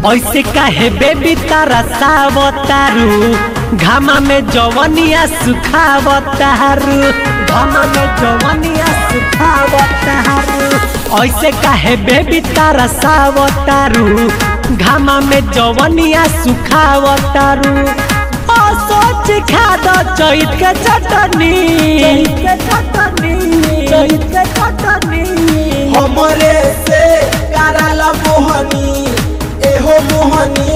ऐसे काहे बेबी तारा सावतारू घामा में जवनिया सुखावतारू घामा में जवनिया सुखावतारू ऐसे काहे बेबी तारा सावतारू घामा में जवनिया सुखावतारू ओ सोच खा दो चैत के चटनी चैत के चटनी चैत के चटनी हमरे से कराल मोहनी एहो मोहनी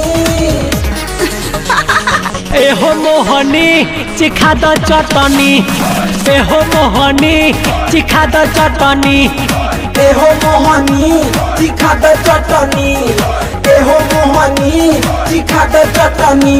एहो मोहनी चिखा द चटनी एहो मोहनी चिखा द चटनी एहो मोहनी तीखा द चटनी एहो मोहनी तीखा द चटनी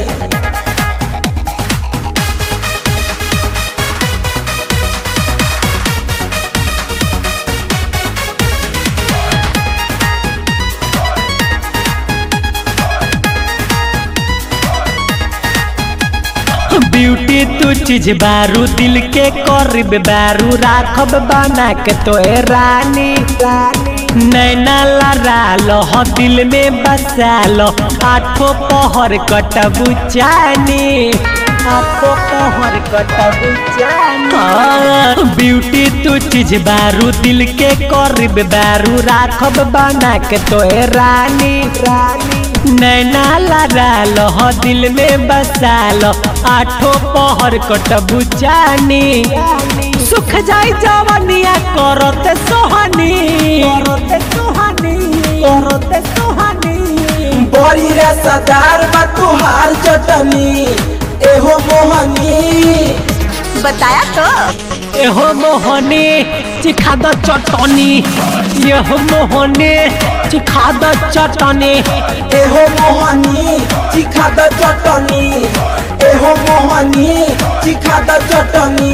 ब्यूटी तू चीज बारू दिल के करीब बारू राखब बना के तो रानी नैना लड़ा लो हो दिल में बसा लो आठों पहर कटबू चानी आठों पहर कटबू चानी ब्यूटी तू चीज बारू दिल के करीब बारू राखब बना के तो रानी रानी नैना लड़ा लो हो दिल में बसा लो आठों पहर कटबू चानी सुख जाई जवनिया करते सोहनी करते सोहनी करते सोहनी बड़ी रे सदार बा तुहार चटनी एहो मोहनी बताया तो एहो मोहनी चिखा द चटनी यहो मोहनी चिखा द चटनी एहो मोहनी तीखा द चटनी एहो मोहनी तीखा द चटनी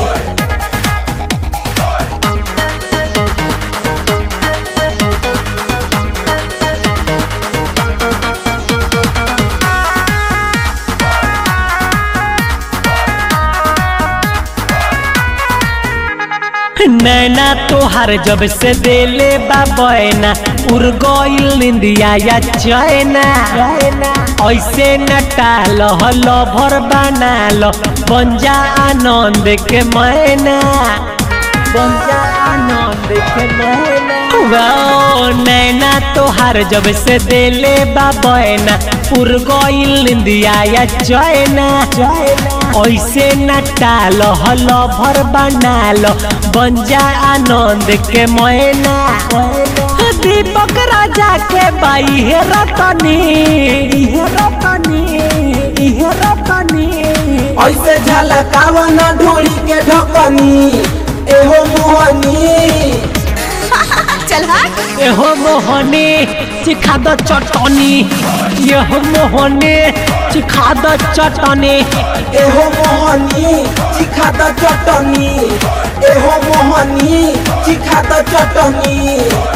नैना तोहार जब से देले बाबैना उड़ गइल निंदिया या चैना ऐसे नटाल हलो भर बनाल बन जा आनंद के मैना बन जा आनंद के मैना वाओ, नैना तोहार जब से देले बाबैना उड़ गइल निंदिया या चैना ऐसे नटाल हलो भर बनाल बन जा आनंद के मैना दीपक राजा के बाई हे रतनी हे रतनी हे रतनी ऐसे झलकावा न ढोली के ढकनी एहो मोहनी चल हट एहो मोहनी चिखा द चटनी यहो मोहनी चिखा द चटनी एहो मोहनी तीखा द चटनी एहो मोहनी तीखा द चटनी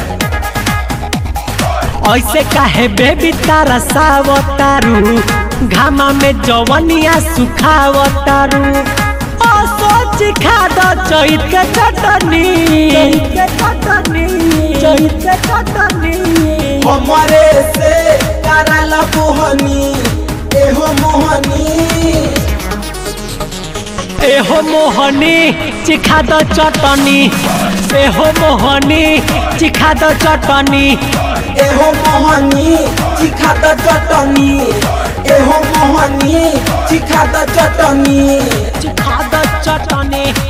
ऐसे काहे बेबी तारा सावतारू घामा में जवनिया सुखावतारू ओ सोच खा द चैत के चटनी चैत के चटनी चैत के चटनी हमरे से कराल मोहनी एहो मोहनी एहो मोहनी चिखा द चटनी एहो मोहनी चिखा द चटनी एहो मोहनी तीखा द चटनी एहो मोहनी तीखा द चटनी चिखा द चटनी